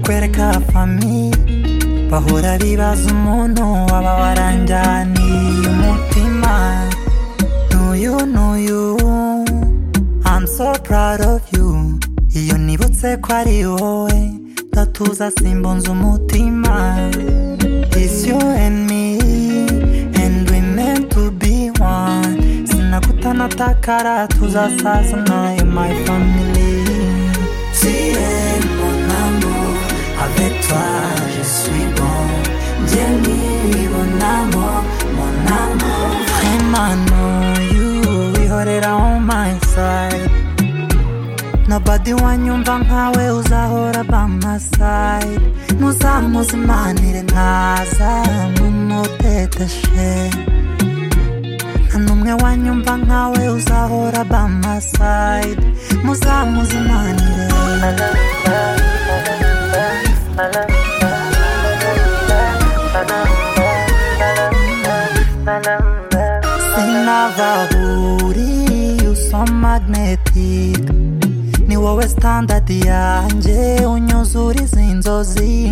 kwereka fami bahora bibaza umuntu waba waranjyaniye umutima n'uyu n'uyu I'm so proud of you iyo nibutse ko ari wowe ndatuza simbunze umutima It's you and me and we meant to be one sinakutana takara tuzasazana in my family Tiens mon amour avec toi je suis bon Jenny mon amour mon amour Vraiment know you wihorera on my side Nobody wanyumva nkawe uzahora by my side muzamuzimanire ntaza nk'umuteteshe nta n'umwe wanyumva nkawe uzahora by my side muzamuzimanire sinababuri uso magnetic ni wowe standadi yanjye unyuzura izi nzozi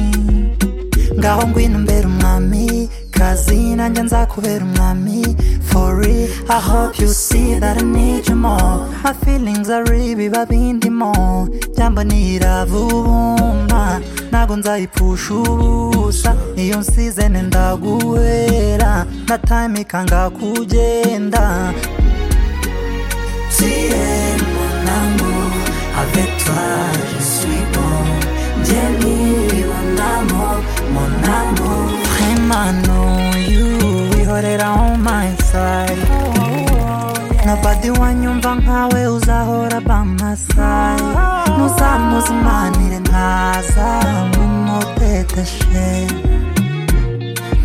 ngaho ngwino mbere umwami kazi nanjye nzakubera umwami fori i hope you see that i need you more my feelings are ibiba bindimo jambo nirabubuma ntabwo nzayipfusha ubusa iyo nsizene ndaguhera na time ikanga kugenda Tiens, mon amour, avec toi je suis bon. Jenny, mon amour, mon amour. Vraiment, know you, we hold it on my side. Nobody wanyumva nkawe uzahora by my side. Muzamuzimanire ntaza nk'umuteteshe.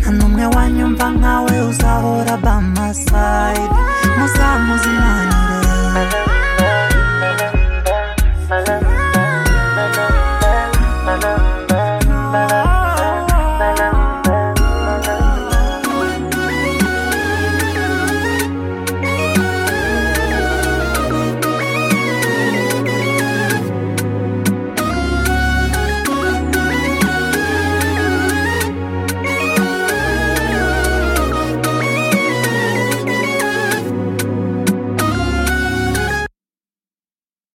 Nta n'umwe wanyumva nkawe uzahora by my side. Muzamuzimanire.